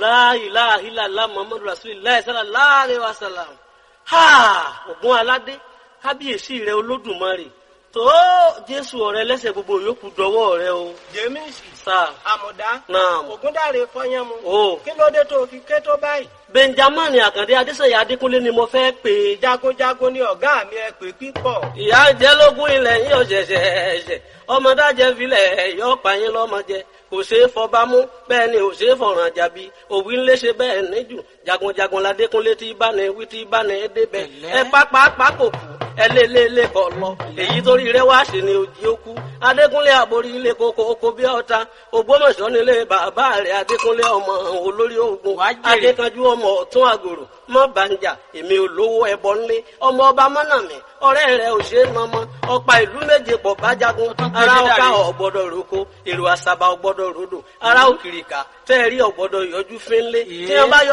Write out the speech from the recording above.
la ilaha illallah muhammadu rasulillah sallallahu alaihi wasallam ha ògùn aládé kábíyèsí rẹ olódùmarè tó jésù ọ̀rẹ́ lẹ́sẹ̀ gbogbo yòókù dọwọ́ rẹ o jẹ́mísì sáà àmọ̀dá náà ògúndàrè fọyánmu o kí ló dé tó fi ké tó báyìí benjamin àkàndé adéṣeyà adékúnlé ni mo fẹ́ pè é jagunjagun ni ọ̀gá mi ẹ pè pípọ̀ ìyá jẹlógún ilẹ̀ yín ọ̀ṣẹ̀ṣẹ̀ ẹ̀ṣẹ̀ ọmọdájẹ́ filẹ̀ yọ pààyàn lọ́mọdé kò ṣeé fọba mú bẹ́ẹ̀ ni ò ṣeé fọ̀ràn jàbí òwì ńlẹ̀ ṣe bẹ́ẹ̀ níjù jagunjagun ládékúnlé tí bá ní wí tí bá ní débẹ̀ ẹ pápá pákò kù ẹ lé lé lé kọ lọ èyí torí rẹ wá sí ni òjì ó kú adékúnlé àborí ilé koko oko bí ọta ògbómọ̀ṣọ́ nílé bàbá rẹ adékúnlé ọmọ olórí ogun adékanjú ọmọ ọ̀tún àgòrò mọ bàǹjà èmi olówó ẹbọ ńlé ọmọ ọba mọnàmí ọ̀rẹ́ rẹ ò ṣe é mọmọ ọ̀pá ìlú méje pọ̀ bájagun ara ọ̀ká ọ̀gbọ́dọ̀ roko èrò àṣàbà ọ̀gbọ́dọ̀ rodò ara òkìrìkà fẹ́ẹ́ rí ọ̀gbọ́dọ̀ yọjú fínlé tí wọ́n bá yọ